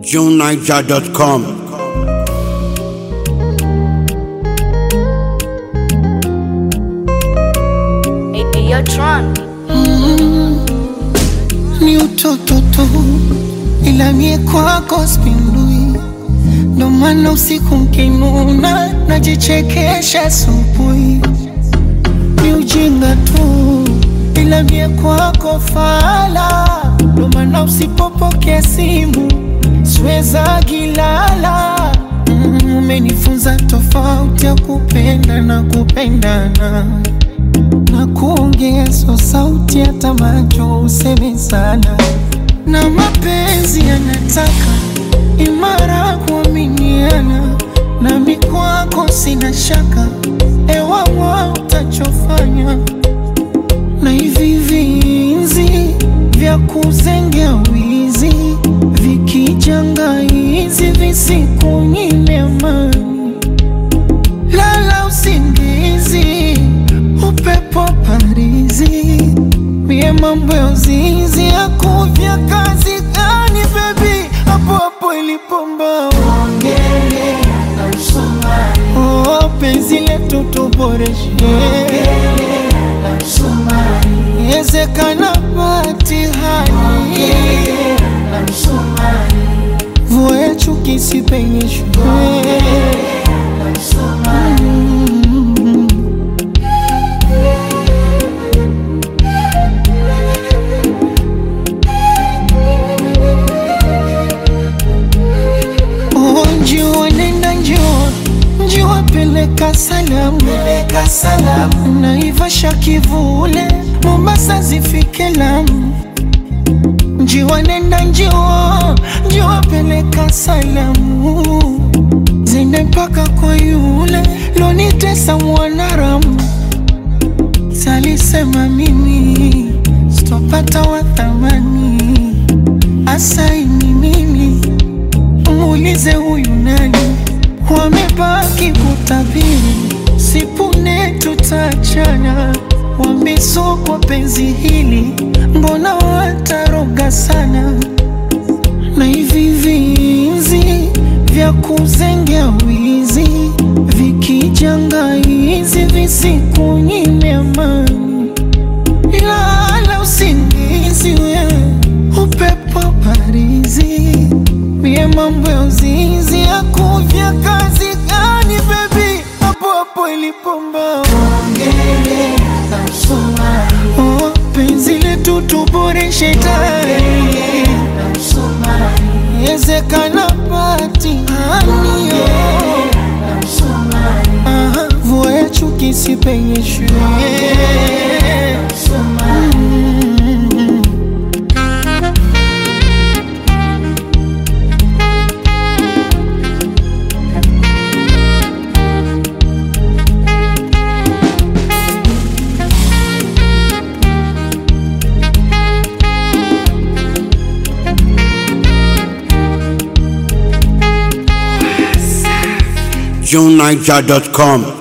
JuneNiger.com. You're drunk. ni utoto tu, ila mie kwako spindui, ndo maana usiku mkinuna najichekesha asubuhi. Ni ujinga tu, ila mie kwako fala, ndo maana usipopokea simu siweza gilala. Mm, Umenifunza tofauti ya kupenda na kupendana na kuongea so sauti hata macho useme sana, na mapenzi yanataka imara kuaminiana, nami kwako sina shaka, ewawa utachofanya na hivi vinzi vya kuzengea wizi vikijanga hizi visikunyime amani lala usingizi, upepo parizi, mie mambo ya uzinzi yakuvya kazi gani bebi, hapo hapo ilipomba oh, penzi letu tuboreshe yezekana batihani vua ya chuki sipenyeshwe Oh, njua nenda njua njua peleka salamu peleka salamu naivasha kivule mombasa zifike lamu njiwa nenda njiwa njiwa peleka salamu zende mpaka kwa yule lonitesa mwanaramu salisema mimi sitopata wa thamani asaini mimi muulize huyu nani, wamebaki kutabiri, sipune tutachana, wamesokwa penzi hili, mbona wataroga sana, na hivi vinzi vya kuzengea wizi vikijanga hizi visikunyime amani lala usingizi wewe, upepo parizi, mie mambo ya uzinzi ya kuvya kazi gani bebi, hapo hapo ilipomba oh, penzi letu tuboreshe tayari yezekana patihani Aha, vua ya chuki sipenyeshwe Mm. JuneNiger.com.